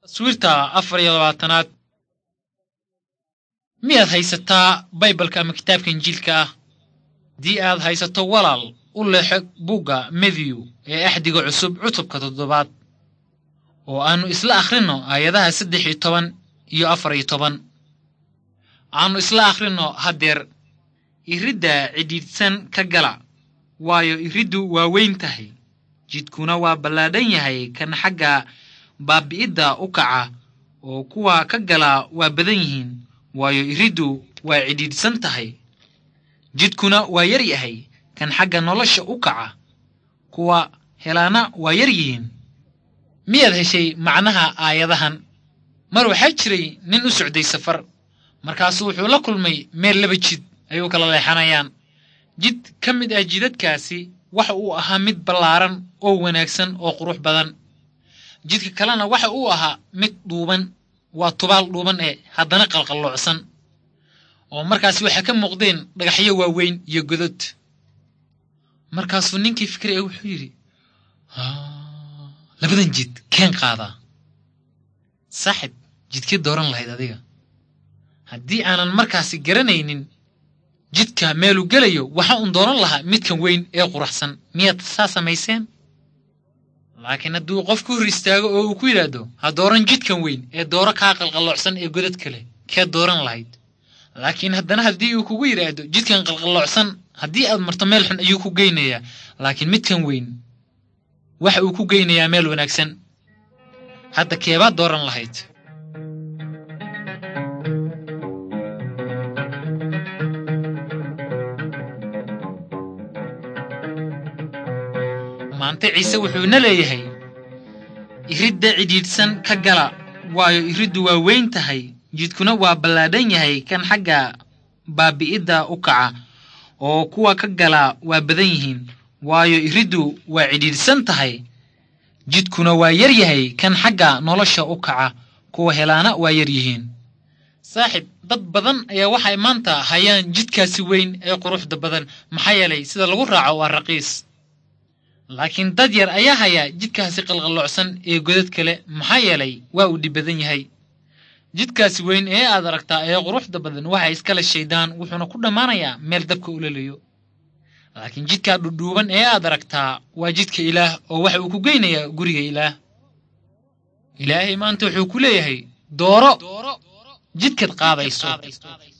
taswiirta afar iyo labaatanaad miyaad haysataa baybalka ama kitaabka injiilka ah haddii aad haysato walaal u leexo bugga methew ee axdiga cusub cutubka toddobaad oo aannu isla akhrinno aayadaha saddex iyo toban iyo afar iyo toban aannu isla akhrinno haddeer iridda cidhiidhsan ka gala waayo iriddu waa weyn tahay jidkuna waa ballaadhan yahay kan xagga baabi'idda u kaca oo kuwa ka gala waa badan yihiin waayo iriddu waa cidhiidhsan tahay jidkuna waa yar yahay kan xagga nolosha u kaca kuwa helaana waa yar yihiin miyaad heshay macnaha aayadahan mar waxaa jiray nin u socday safar markaasu wuxuu la kulmay meel laba jid ayuu kala leexanayaan jid ka mid ah jidadkaasi waxa uu ahaa mid ballaaran oo wanaagsan oo qurux badan jidka kalena waxa uu ahaa mid dhuuban waa tubaal dhuuban ee haddana qalqalloocsan oo markaasi waxaa ka muuqdeen dhagaxyo waaweyn iyo godod markaasuu ninkii fikray ee wuxuu yidhi labadan jid keen qaadaa saaxib jidkii dooran lahayd adiga haddii aanan markaasi garanaynin jidka meelu gelayo waxa uun dooran lahaa midkan weyn ee quraxsan miyaad saa samayseen laakiin hadduu qof ku hor istaago oo uu ku yidhaahdo ha dooran jidkan weyn ee dooro kaa qalqalloocsan ee godad kale keed dooran lahayd laakiin haddana haddii uu kugu yidhaahdo jidkan qalqalloocsan haddii aad marto meel xun ayuu ku geynayaa laakiin midkan weyn waxa uu ku geynayaa meel wanaagsan hadda keebaad dooran lahayd maanta ciise wuxuuna leeyahay iridda cidhiidhsan ka gala waayo iriddu waa weyn tahay jidkuna waa ballaadhan yahay kan xagga baabi'idda u kaca oo kuwa ka gala waa badan yihiin waayo iriddu waa cidhiidhsan tahay jidkuna waa yar yahay kan xagga nolosha u kaca kuwa helaana waa yar yihiin saaxib dad badan ayaa waxay maanta hayaan jidkaasi weyn ee quruxda badan maxaa yeelay sida lagu raaco waa raqiis laakiin dad yar ayaa hayaa jidkaasi qalqalloocsan ee godad kale maxaa yeelay waa uu dhib badan yahay jidkaasi weyn ee aad aragtaa ee quruxda badan waxa iskale shaydaan wuxuuna ku dhammaanayaa meel dabka ulalayo laakiin jidkaa dhudhuuban ee aad aragtaa waa jidka ilaah oo waxa uu ku geynayaa guriga ilaah ilaahay maanta wuxuu ku leeyahay dooro jidkaad qaadayso